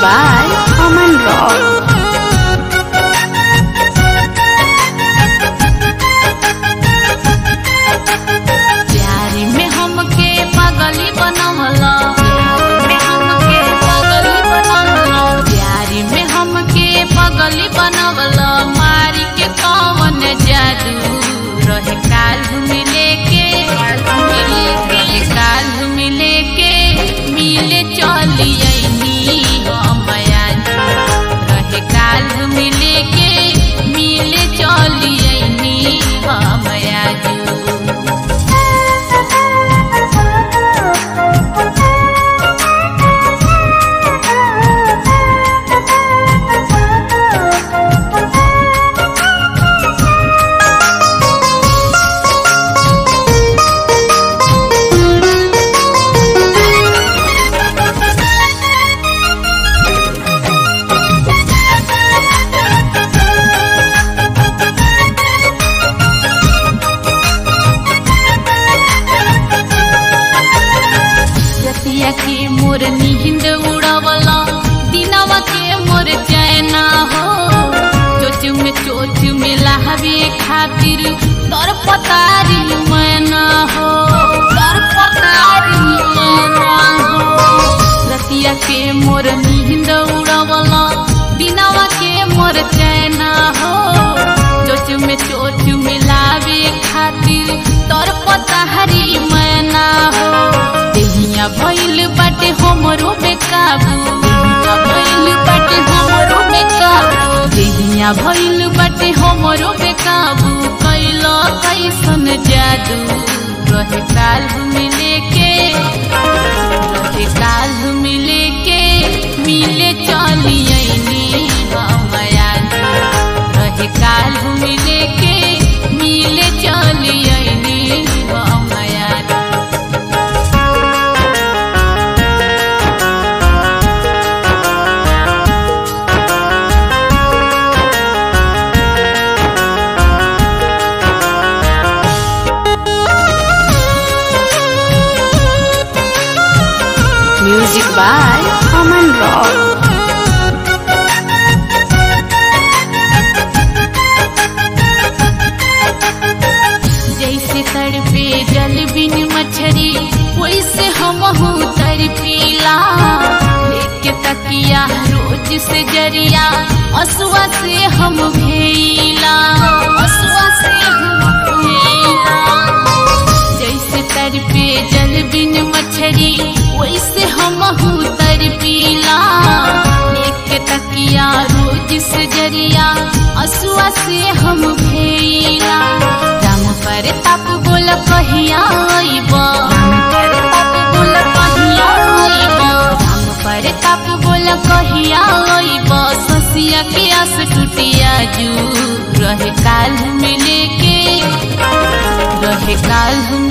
by Aman Rock. प्यारी में हमके पागली बनवला में हमके पागली बनवला प्यारी में हमके पागली बनवला मारी के कौन जादू रहे काल मिले के मिले के काल मिले के मिले चली अइनी हम आज रहे काल मिले के मिले चली अइनी हम आज रतिया के मोर नींद उड़ावला दिनवा के मोर चैना हो चोच में चोच में लहवे खातिर तोर पतारी मैना हो तोर पतारी मैना हो रतिया के मोर नींद उड़ावला दिनवा के मोर चैना हो चोच में चोच में लावे खातिर तोर पतारी मैना हो देहिया भइल बाटे हमरो बेकाबू देहिया भइल बाटे हमरो बेकाबू देहिया भइल बाटे हमरो बेकाबू कैलो कैसन जादू रहे काल मिले के रहे काल मिले के मिले चली अइनी हम आज रहे काल मिले के मिले चली अइनी हम आज Music by Aman Rock. जैसे तड़पे जल बिन मछरी वैसे हम तड़पीला लेके तकिया रोज से जरिया असुआ से हम भेला असुआ से हम भेला जैसे तड़पे जल बिन मछरी वैसे हम तड़पीला लेके तकिया रोज से जरिया असुआ से हम भेला राम पर ताप बोल कहिया आइब राम पर ताप बोल कहिया आइब राम पर ताप बोल कहिया आइब ससिया के आस टूटिया जू रहे काल मिले के रहे काल